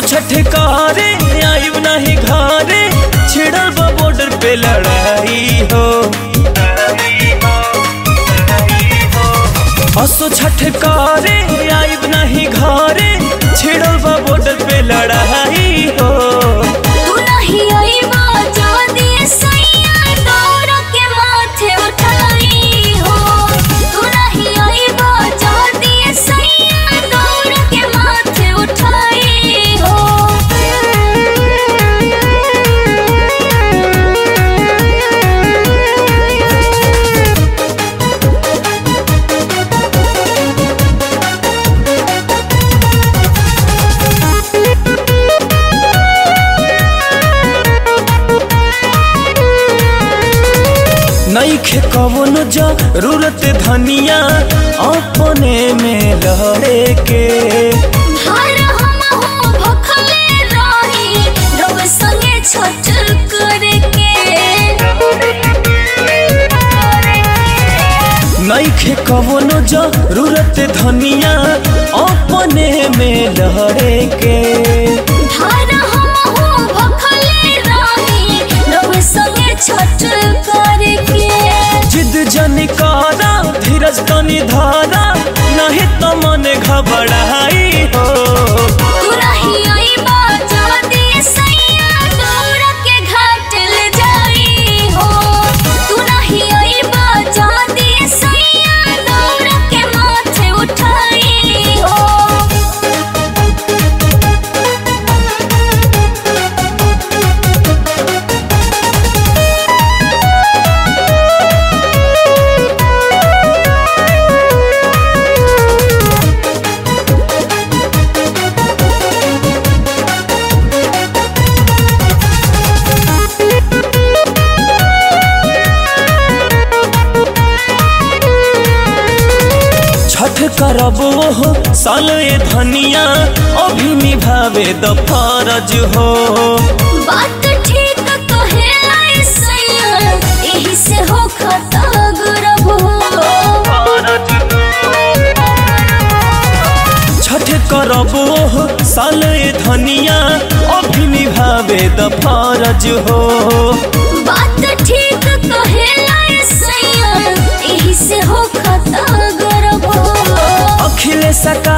छठकारे आइब नहीं घरे छिड़ल बा बॉर्डर पे लड़ाई हो असो छठकारे आइब नहीं घरे छिड़ल बा बॉर्डर पे लड़ाई हो तू नहीं आईबा जादी सैया दौड़ के माथे उठाई हो तू नहीं आईबा जादी सैया दौड़ के माथे उठाई हो नईखे कवनो जरूरत धनिया अपने में लड़े के हर हम हो भखले रही रब संगे छठ करके नईखे कवनो जरूरत धनिया अपने में लड़े के हर हम हो भखले रही रब संगे छठ करके जिद जनिकारा धीरज तनी धारा नहीं तो मन घबराई हो तू नहीं आईबा जादी सैया दौड़ के घाट ले जाई हो तू नहीं आईबा जादी सैया दौड़ के माथे उठाई हो छठ करब हो साल ए धनिया अभी निभावे द फरज हो बात ठीक कहेला सैया एही से हो खता गुरब छठ करब हो साल ए धनिया अभी निभावे द फरज हो बात ठीक कहेला सैया एही से हो खता गुरब अखिलेश का